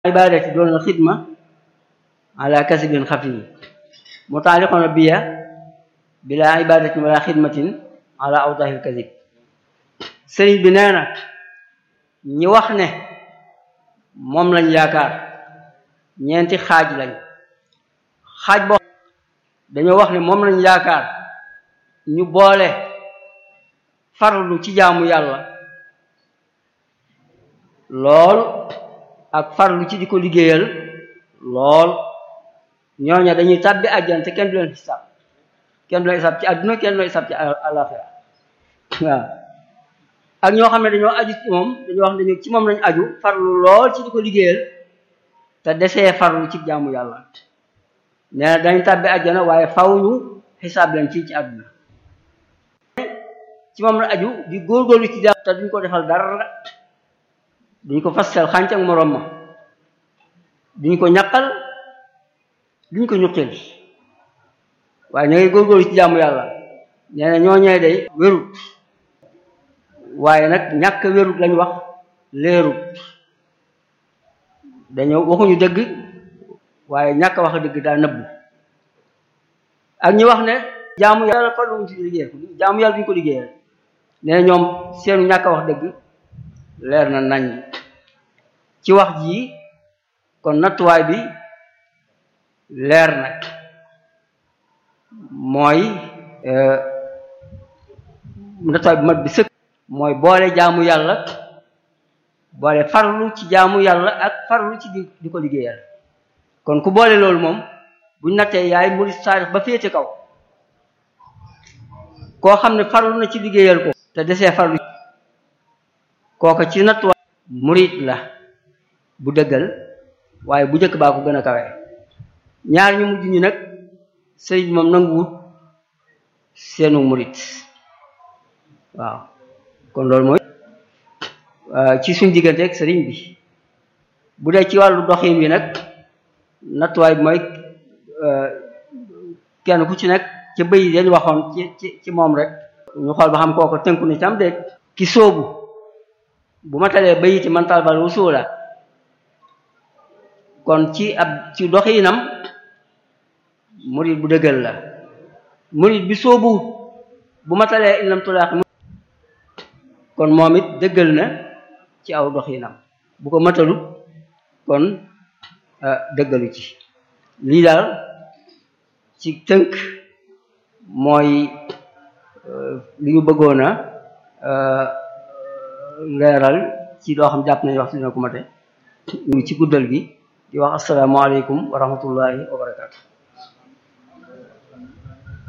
ibadati doon xidma ala kasibin xafi mutaaliqoona biya bila ibadatin wala xidmatin ala awdahil kasib sëriñ bi nee na ñi wax ne moom lañ yaakaar ñeenti xaaj lañ xaaj boo dañoo wax ne moom lañ yaakaar ñu boole farlu ci jaamu yàlla lool ak farlu ci di ko liggéeyal lool ñooña dañuy tàbbi àjjana te kenn du leen xisaab kenn du leen xisaab ci àdduna kenn du leen xisaab ci àllaxira waaw ak ñoo xam ne dañoo aju ci moom dañoo wax ne dañu ci moom lañ aju farlu lool ci di ko liggéeyal te desee farlu ci jaamu yàlla nee na dañ tàbbi àjjana waaye faw ñu xisaab leen ci ci àdduna ci moom la aju di góorgóorlu ci jaam te duñ ko defal dara duñ ko fasal xànc ak moroom ma duñ ko ñaqal duñ ko ñuqil waaye ña ngay góorgóorlu ci jaamu yàlla nee na ñooñee day wérut waaye nag ñàkk wérut lañ wax leerut dañoo waxuñu dëgg waaye ñàkk wax dëgg daa nëbbu ak ñi wax ne jaamu yàlla farluwuñ ci liggéeyal ko jaamu yàlla duñ ko liggéeyal nee na ñoom seenu ñàkk wax dëgg leer na nañ ci wax ji kon nattuwaay bi leer nag mooy nattuwaay bi mat bi sëkk mooy boole jaamu yàlla boole farlu ci jaamu yàlla ak farlu ci di di ko liggéeyal kon ku boole loolu moom buñ nattee yaay murid saadix ba féete kaw koo xam ne farlu na ci liggéeyal ko te desee farlu kooka ci nattuwaay murid la bu dëggal waaye bu njëkk baa ko gën a kawe ñaar ñu mujj ñi nag sëriñ moom nanguwut seenu murid waaw kon loolu mooy ci suñ diggante ak sëriñ bi bu dee ci wàllu doxin wi nag nattuwaay bi mooy kenn ku ci nekk ca bëy dañ waxoon ci ci ci moom rek ñu xool ba xam kooko tënku ni tam de ki sóobu bu ma talee bayiti man talbal wusula kon ci ab ci doxinam murid bu dëggal la murid bi sóobu bu ma talee ilam tulaax kon moom it dëggal na ci aw doxinam bu ko matalut kon dëggalu ci lii daal ci tënk mooy li ñu bëggoon a leeral ci loo xam jàpp nañu wax dina ko mate ñu ci guddal gi di wax asalaamaaleykum wa rahmatullahi wa barakaatu